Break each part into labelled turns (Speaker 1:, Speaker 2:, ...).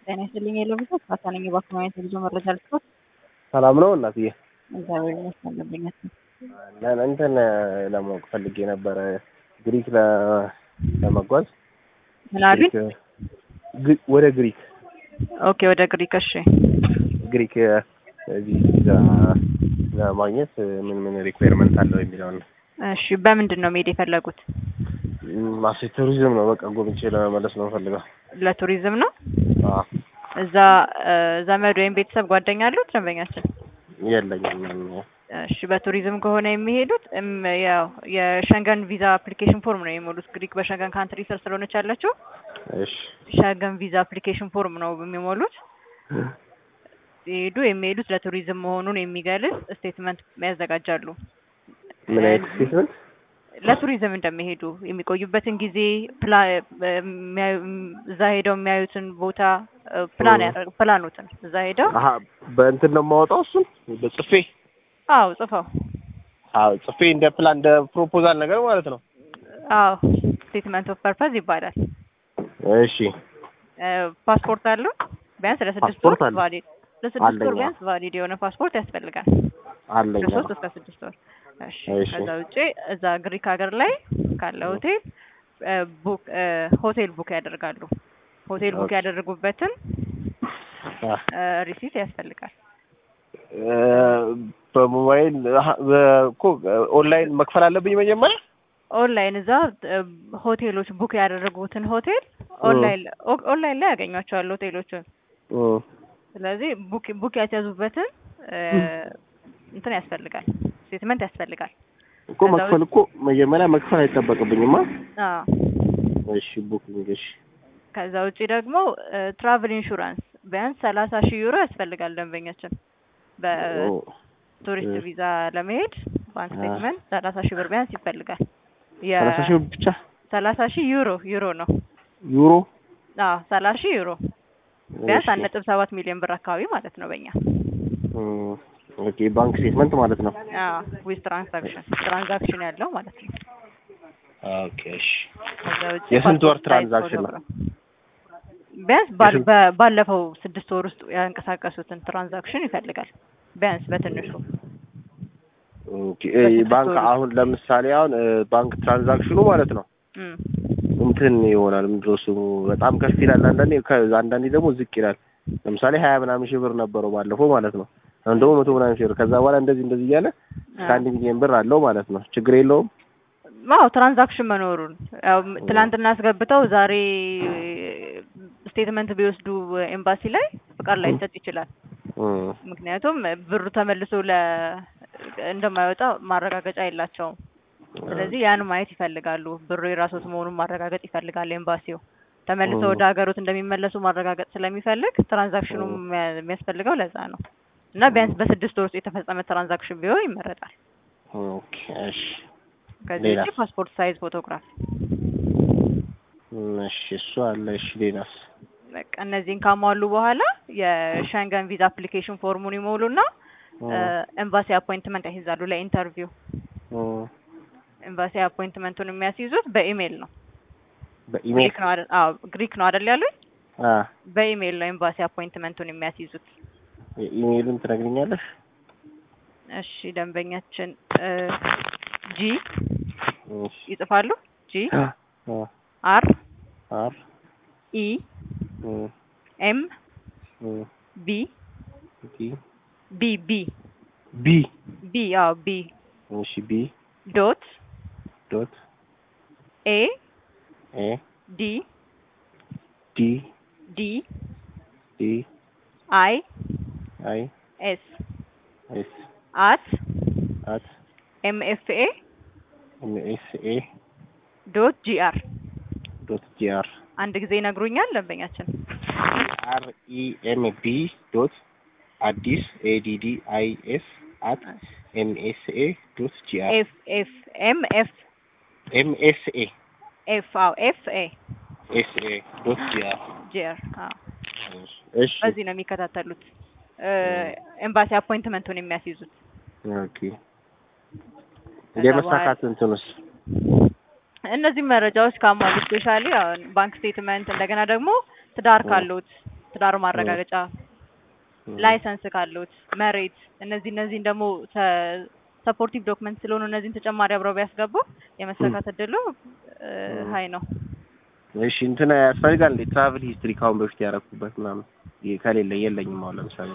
Speaker 1: ጤና ይስጥልኝ የለው ብዙ ካሳ ነኝ የባንክ ማግኘት የጉዞ መረጃ ልስጦት።
Speaker 2: ሰላም ነው እናትዬ?
Speaker 1: እግዚአብሔር ይመስገን ደንበኛት ነው።
Speaker 2: ለ- እንትን ለማወቅ ፈልጌ ነበረ ግሪክ ለ- ለመጓዝ
Speaker 1: ምን አሉኝ?
Speaker 2: ግሪክ- ግሪ- ወደ ግሪክ
Speaker 1: ኦኬ ወደ ግሪክ እሺ።
Speaker 2: ግሪክ እዚህ ቪዛ ለማግኘት ምን ምን ሪኳየርመንት አለው የሚለውን ነው።
Speaker 1: እሺ በምንድን ነው መሄድ የፈለጉት?
Speaker 2: ማሴ ቱሪዝም ነው በቃ ጎብኝቼ ለመመለስ ነው ፈልገው።
Speaker 1: ለቱሪዝም ነው።
Speaker 2: አዎ
Speaker 1: እዛ እ፣ ዘመድ ወይም ቤተሰብ ጓደኛ አሉት ደንበኛችን?
Speaker 2: የለኝም ምንም።
Speaker 1: እሺ በቱሪዝም ከሆነ የሚሄዱት እም፣ ያው የሸንገን ቪዛ አፕሊኬሽን ፎርም ነው የሚሞሉት። ግሪክ በሸንገን ካንትሪ ስር ስለሆነች ያለችው
Speaker 2: እሺ
Speaker 1: ሸንገን ቪዛ አፕሊኬሽን ፎርም ነው የሚሞሉት። ሲሄዱ የሚሄዱት ለቱሪዝም መሆኑን የሚገልጽ ስቴትመንት ያዘጋጃሉ።
Speaker 2: ምን አይነት ስቴትመንት?
Speaker 1: ለቱሪዝም እንደሚሄዱ የሚቆዩበትን ጊዜ ፕላ የሚያዩ- እዛ ሄደው የሚያዩትን ቦታ እ፣ ፕላን ያደርግ ፕላኖትን እዛ ሄደው
Speaker 2: አሀ በእንትን ነው የማወጣው እሱን በጽፌ
Speaker 1: አዎ ጽፈው
Speaker 2: አዎ ጽፌ እንደ ፕላን እንደ ፕሮፖዛል ነገር ማለት ነው።
Speaker 1: አዎ ስቴትመንት ኦፍ ፐርፐዝ ይባላል።
Speaker 2: እሺ
Speaker 1: እ፣ ፓስፖርት አለው ቢያንስ ለስድስት ወር
Speaker 2: ፓስፖርት አለ?
Speaker 1: ቫሊድ ለስድስት ወር
Speaker 2: አለኝ።
Speaker 1: ቢያንስ ቫሊድ የሆነ ፓስፖርት ያስፈልጋል።
Speaker 2: አለኝ።
Speaker 1: ከሶስት እስከ ስድስት ወር። እሺ
Speaker 2: እሺ።
Speaker 1: ከዛ ውጪ እዛ ግሪክ ሀገር ላይ ካለ ሆቴል እ፣ ቡክ እ፣ ሆቴል ቡክ ያደርጋሉ። ሆቴል ቡክ
Speaker 2: ኦኬ።
Speaker 1: ያደረጉበትን
Speaker 2: አ
Speaker 1: እ፣ ሪሲት ያስፈልጋል።
Speaker 2: እ፣ በሞባይል አሀ፣ በ- እኮ ኦንላይን መክፈል አለብኝ መጀመሪያ።
Speaker 1: ኦንላይን እዛ እ፣ ሆቴሎች ቡክ ያደረጉትን ሆቴል ኦንላይን ኦ- ኦንላይን ላይ ያገኟቸዋል ሆቴሎቹን።
Speaker 2: እ፣
Speaker 1: ስለዚህ ቡክ ቡክ ያስያዙበትን እ፣ እንትን ያስፈልጋል ስቴትመንት ያስፈልጋል።
Speaker 2: እኮ
Speaker 1: ከዛ
Speaker 2: መክፈል እኮ መጀመሪያ መክፈል አይጠበቅብኝማ።
Speaker 1: አዎ
Speaker 2: እሺ ቡኪንግ እሺ
Speaker 1: ከዛ ውጪ ደግሞ ትራቭል ኢንሹራንስ ቢያንስ ሰላሳ ሺህ ዩሮ ያስፈልጋል ደንበኛችን በቱሪስት
Speaker 2: እ።
Speaker 1: ቪዛ ለመሄድ ባንክ
Speaker 2: አ።
Speaker 1: ስቴትመንት ሰላሳ ሺህ ብር ቢያንስ ይፈልጋል።
Speaker 2: ሰላሳ ሺህ ብር ብቻ
Speaker 1: ሰላሳ ሺህ ዩሮ ዩሮ ነው።
Speaker 2: ዩሮ
Speaker 1: አዎ ሰላሳ ሺህ ዩሮ ቢያንስ
Speaker 2: እሺ።
Speaker 1: አንድ ነጥብ ሰባት ሚሊዮን ብር አካባቢ ማለት ነው በእኛ
Speaker 2: እ፣ ኦኬ ባንክ ስቴትመንት ማለት ነው።
Speaker 1: ዊዝ ትራንዛክሽን ትራንዛክሽን ያለው ማለት ነው።
Speaker 2: ኦኬ እሺ
Speaker 1: ከዛ ውጪ
Speaker 2: የስንት ወር
Speaker 1: ፓስፖርት
Speaker 2: ትራንዛክሽን ነው?
Speaker 1: ፎቶግራፍ። ቢያንስ ባል-
Speaker 2: የስንት-
Speaker 1: በ- ባለፈው ስድስት ወር ውስጥ ያንቀሳቀሱትን ትራንዛክሽን ይፈልጋል ቢያንስ በትንሹ
Speaker 2: ኦኬ እ፣ ባንክ አሁን ለምሳሌ አሁን እ፣ ባንክ ትራንዛክሽኑ ማለት ነው
Speaker 1: እም።
Speaker 2: እንትን ይሆናል ምንድን ነው ስሙ በጣም ከፍ ይላል። አንዳንዴ ከ- አንዳንዴ ደግሞ ዝቅ ይላል። ለምሳሌ ሀያ ምናምን ሺህ ብር ነበረው ባለፈው ማለት ነው። አሁን ደግሞ መቶ ምናምን ሺህ ብር ከዛ በኋላ እንደዚህ እንደዚህ እያለ እስከ አንድ ሚሊዮን ብር አለው ማለት ነው። ችግር የለውም።
Speaker 1: አዎ ትራንዛክሽን መኖሩን ያው ም- ትናንትና አስገብተው ዛሬ ስቴትመንት ቢወስዱ ኤምባሲ ላይ ፍቃድ ላይ ሊሰጥ ይችላል።
Speaker 2: እም፣
Speaker 1: ምክንያቱም ብሩ ተመልሶ ለ እንደማይወጣ ማረጋገጫ የላቸውም። ስለዚህ ያን ማየት ይፈልጋሉ። ብሩ የራሶት መሆኑን ማረጋገጥ ይፈልጋል ኤምባሲው። ተመልሶ
Speaker 2: ኦ።
Speaker 1: ወደ ሀገሮት እንደሚመለሱ ማረጋገጥ ስለሚፈልግ ትራንዛክሽኑ
Speaker 2: ኦ።
Speaker 1: የሚያ- የሚያስፈልገው ለዛ ነው እና ቢያንስ በስድስት ወር ውስጥ የተፈጸመ ትራንዛክሽን ቢሆን ይመረጣል።
Speaker 2: ኦኬ እሺ
Speaker 1: ከዚህ
Speaker 2: ሌላ?
Speaker 1: ውጪ ፓስፖርት ሳይዝ ፎቶግራፍ
Speaker 2: እም፣ እሺ እሱ አለ። እሺ ሌላስ?
Speaker 1: በቃ እነዚህን ካሟሉ በኋላ የሸንገን ቪዛ አፕሊኬሽን ፎርሙን ይሞሉና
Speaker 2: እም፣
Speaker 1: ኤምባሲ አፖይንትመንት ያስይዛሉ ለኢንተርቪው።
Speaker 2: እም፣
Speaker 1: ኤምባሲ አፖይንትመንቱን የሚያስይዙት በኢሜይል ነው።
Speaker 2: በኢሜል
Speaker 1: ግሪክ ነው አይደል? አዎ ግሪክ ነው አይደል ያሉኝ?
Speaker 2: አ
Speaker 1: በኢሜይል ነው ኤምባሲ አፖይንትመንቱን የሚያስይዙት።
Speaker 2: ኢሜይሉን ትነግሪኛለሽ?
Speaker 1: እሺ ደንበኛችን ጂ
Speaker 2: እሺ
Speaker 1: ይጽፋሉ። ጂ
Speaker 2: አ አ
Speaker 1: አር
Speaker 2: አር
Speaker 1: ኢ
Speaker 2: እም፣
Speaker 1: ኤም
Speaker 2: እም፣
Speaker 1: ቢ
Speaker 2: ቢ
Speaker 1: ቢ ቢ
Speaker 2: ቢ
Speaker 1: ቢ አዎ ቢ
Speaker 2: እሺ ቢ
Speaker 1: ዶት
Speaker 2: ዶት
Speaker 1: ኤ
Speaker 2: ኤ
Speaker 1: ዲ
Speaker 2: ዲ
Speaker 1: ዲ
Speaker 2: ዲ
Speaker 1: አይ
Speaker 2: አይ
Speaker 1: ኤስ
Speaker 2: ኤስ
Speaker 1: አት
Speaker 2: አት
Speaker 1: ኤም ኤፍ ኤ
Speaker 2: ኤም ኤስ ኤ
Speaker 1: ዶት ጂ አር
Speaker 2: ዶት ጂ አር
Speaker 1: አንድ ጊዜ ይነግሩኛል ደንበኛችን።
Speaker 2: አር ኢ ኤም ቢ ዶት አዲስ ኤ ዲ ዲ አይ ኤስ አት ኤም ኤስ ኤ ዶት ጂ አር
Speaker 1: ኤፍ ኤፍ ኤም ኤፍ
Speaker 2: ኤም ኤስ ኤ
Speaker 1: ኤፍ አዎ ኤፍ ኤ
Speaker 2: ኤስ ኤ ዶት ጂ አር
Speaker 1: ጂ አር አዎ
Speaker 2: እሺ
Speaker 1: በዚህ ነው የሚከታተሉት ኤምባሲ አፖይንትመንቱን የሚያስይዙት።
Speaker 2: ኦኬ የመሳካት እንትንስ
Speaker 1: እነዚህ መረጃዎች ካሟሉ ስፔሻሊ ባንክ ስቴትመንት እንደገና ደግሞ ትዳር ካሉት ትዳር ማረጋገጫ፣ ላይሰንስ ካሉት፣ መሬት እነዚህ እነዚህን ደግሞ ሰፖርቲቭ ዶክመንት ስለሆኑ እነዚህን ተጨማሪ አብረው ቢያስገቡ የመሳካት እድሉ ሀይ ነው።
Speaker 2: እሺ እንትን ያስፈልጋል እንዴ? ትራቭል ሂስትሪ ካሁን በፊት ያደረኩበት ምናምን ይ- ከሌለ የለኝም። አሁን ለምሳሌ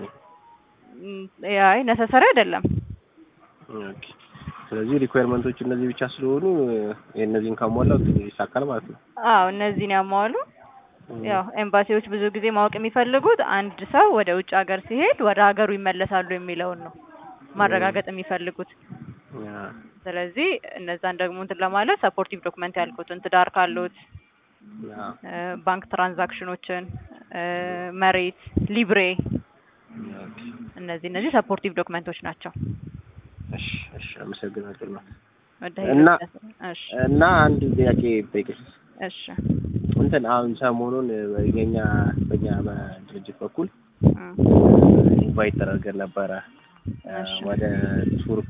Speaker 1: አይ ነሰሰሪ አይደለም።
Speaker 2: ኦኬ። ስለዚህ ሪኳየርመንቶች እነዚህ ብቻ ስለሆኑ የእነዚህን ካሟላው ይሳካል ማለት ነው።
Speaker 1: አዎ እነዚህን ያሟሉ። ያው ኤምባሲዎች ብዙ ጊዜ ማወቅ የሚፈልጉት አንድ ሰው ወደ ውጭ ሀገር ሲሄድ ወደ ሀገሩ ይመለሳሉ የሚለውን ነው ማረጋገጥ የሚፈልጉት።
Speaker 2: ያ፣
Speaker 1: ስለዚህ እነዛን ደግሞ እንትን ለማለት ሰፖርቲቭ ዶክመንት ያልኩትን ትዳር ካሉት
Speaker 2: ያ፣
Speaker 1: እ፣ ባንክ ትራንዛክሽኖችን እ፣ መሬት፣ ሊብሬ
Speaker 2: ኦኬ።
Speaker 1: እነዚህ እነዚህ ሰፖርቲቭ ዶክመንቶች ናቸው።
Speaker 2: እሺ፣ እሺ፣ አመሰግናለሁ።
Speaker 1: ወደ
Speaker 2: እና-
Speaker 1: እሺ
Speaker 2: እና አንድ ጥያቄ ጠይቅሽ
Speaker 1: እሺ
Speaker 2: እንትን አሁን ሰሞኑን የኛ በኛ በድርጅት በኩል
Speaker 1: እም፣
Speaker 2: ኢንቫይት ተደርገን ነበረ እ፣
Speaker 1: እሺ
Speaker 2: ወደ ቱርክ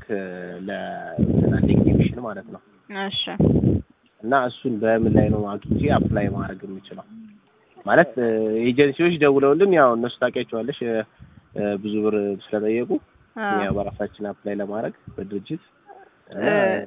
Speaker 2: ለኤግዚቢሽን ማለት ነው።
Speaker 1: እሺ
Speaker 2: እና እሱን በምን ላይ ነው አግኝቼ አፕላይ ማድረግ የምችለው? ማለት እ፣ ኤጀንሲዎች ደውለውልን ያው እነሱ ታውቂያቸዋለሽ እ፣ እ፣ ብዙ ብር ስለጠየቁ
Speaker 1: አ፣
Speaker 2: ያው በራሳችን አፕላይ ለማድረግ በድርጅት እና
Speaker 1: እ፣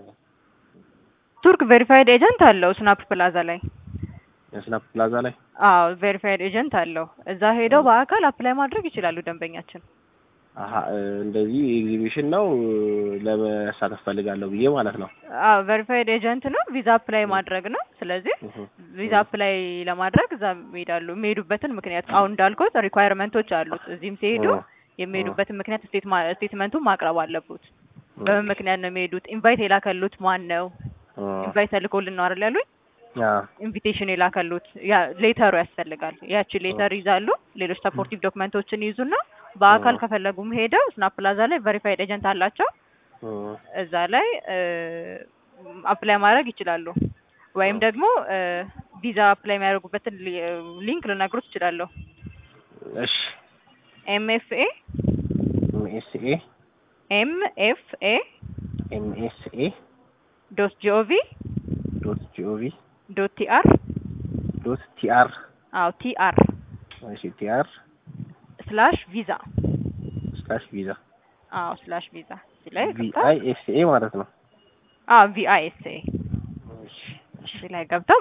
Speaker 1: ቱርክ ቬሪፋይድ ኤጀንት አለው ስናፕ ፕላዛ ላይ።
Speaker 2: የስናፕ ፕላዛ ላይ
Speaker 1: አዎ ቬሪፋይድ ኤጀንት አለው። እዛ ሄደው በአካል አፕላይ ማድረግ ይችላሉ ደንበኛችን።
Speaker 2: አሀ እ፣ እንደዚህ ኤግዚቢሽን ነው እ፣ ለመሳተፍ ፈልጋለሁ ብዬ ማለት ነው።
Speaker 1: አዎ ቬሪፋይድ ኤጀንት ነው። ቪዛ አፕላይ ማድረግ ነው። ስለዚህ
Speaker 2: እህ፣
Speaker 1: ቪዛ አፕላይ ለማድረግ እዛ ይሄዳሉ። የሚሄዱበትን ምክንያት አሁን እንዳልኩት ሪኳየርመንቶች አሉት። እዚህም ሲሄዱ
Speaker 2: እ፣
Speaker 1: የሚሄዱበትን ምክንያት ስቴት ስቴትመንቱን ማቅረብ አለቡት። በምን ምክንያት ነው የሚሄዱት? ኢንቫይት የላከሉት ማን ነው?
Speaker 2: እ፣
Speaker 1: ኢንቫይት ተልኮልን ነው አይደል ያሉኝ?
Speaker 2: ያ፣
Speaker 1: ኢንቪቴሽን የላከሉት ያ ሌተሩ ያስፈልጋል። ያቺ ሌተር ይዛሉ። ሌሎች ሰፖርቲቭ ዶክመንቶችን ይዙና በአካል
Speaker 2: እ።
Speaker 1: ከፈለጉም ሄደው ስናፕ ፕላዛ ላይ ቬሪፋይድ ኤጀንት አላቸው።
Speaker 2: እ፣
Speaker 1: እዛ ላይ አፕላይ ማድረግ ይችላሉ። ወይም
Speaker 2: እ።
Speaker 1: ደግሞ ቪዛ አፕላይ የሚያደርጉበትን ሊ- ሊንክ ልነግሮት እችላለሁ።
Speaker 2: እሺ
Speaker 1: ኤምኤፍኤ
Speaker 2: ኤምኤስኤ
Speaker 1: ኤምኤፍኤ
Speaker 2: ኤምኤስኤ
Speaker 1: ዶት ጂኦቪ
Speaker 2: ዶት ጂኦቪ
Speaker 1: ዶት ቲአር
Speaker 2: ዶት ቲአር
Speaker 1: አዎ ቲአር
Speaker 2: እሺ ቲአር
Speaker 1: ስላሽ ቪዛ
Speaker 2: ስላሽ ቪዛ
Speaker 1: አዎ ስላሽ ቪዛ እዚህ ላይ ገብተው
Speaker 2: ቪአይ ኤስኤ ማለት ነው።
Speaker 1: አዎ ቪአይኤስኤ
Speaker 2: እሺ
Speaker 1: እዚህ ላይ ገብተው